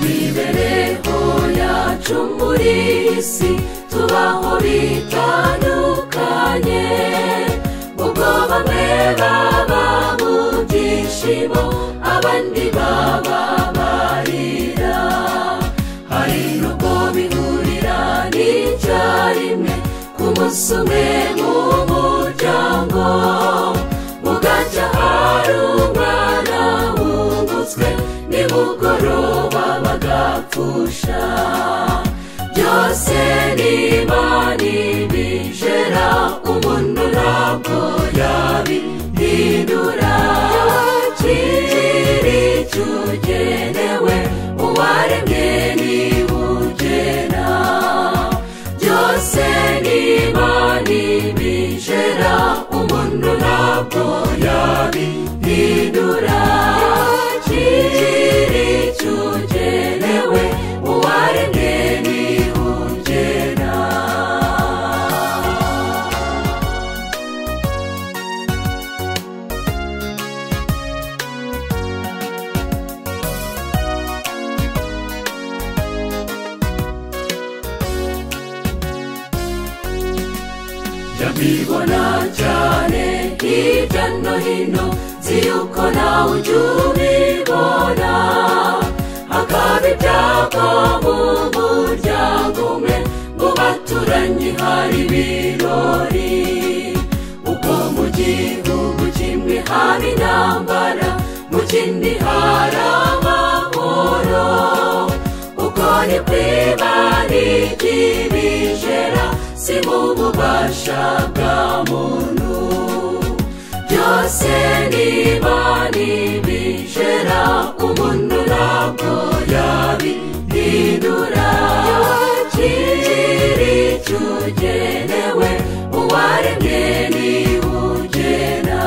mibereho yacu muri iyi si tubaho bitandukanye ubwo bamwe baba mu byishimo abandi baba barira hari n'ubwo bihurira n'icyarimwe ku munsi umwe mu muryango bugacya hari umwana wungutswe nimugoroba bagapfusha byose n'imana ibijera umuntu ntabwo yabihindura kiri tugenewe uwaremye nibugena byose n'imana ibijera umuntu ntabwo yabihindura kiri tugenewe uwaremye nibugena jya mbibona cyane hirya no hino nzi yuko nawe ujya ubibona hakaba ibyapa mu muryango umwe mu baturanyi hari ibirori ubwo mu gihugu kimwe haba intambara mu kindi hari amahoro uko ni kwibana iby'ibijera si mu bubasha bwa muntu byose n'imana ibijera umuntu ntabwo yabihindura kiri tugenewe uwaremye nibugena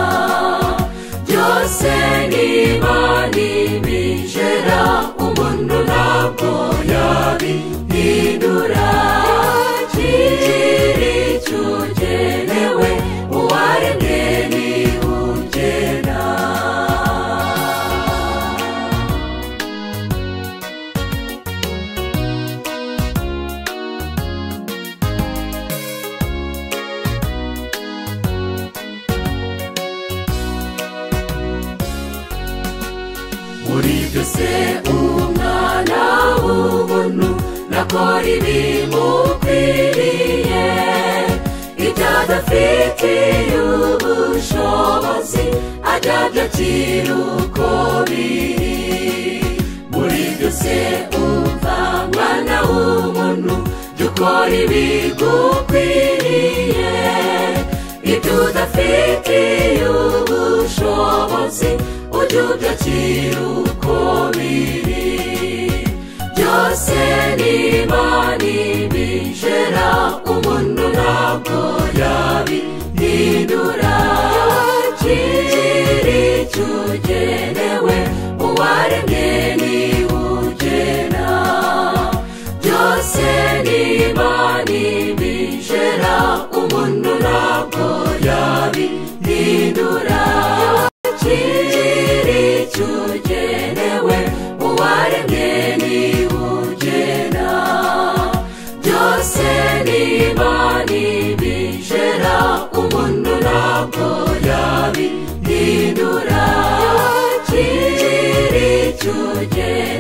byose n'imana ibijera umuntu ntabwo yabihindura kiri tugenewe uwaremye nibugena muri byose umwana w'ubuntu nakora ibimukwiriye ibyo adafitiye ubushobozi ajya abyakira uko biri muri byose umva mwana w'umuntu jya ukora ibigukwiriye ibyo udafitiye ubushobozi ujye ubyakira uko biri byose n'imana ibijera umuntu ntabwo yabihindura kiri tugenewe uwaremye nibugena byose n'imana ibijera umuntu ntabwo yabihindura kiri tugenewe uwaremye nibugena byose n'imana ibijera umuntu ntabwo yabihindura kiri tugenewe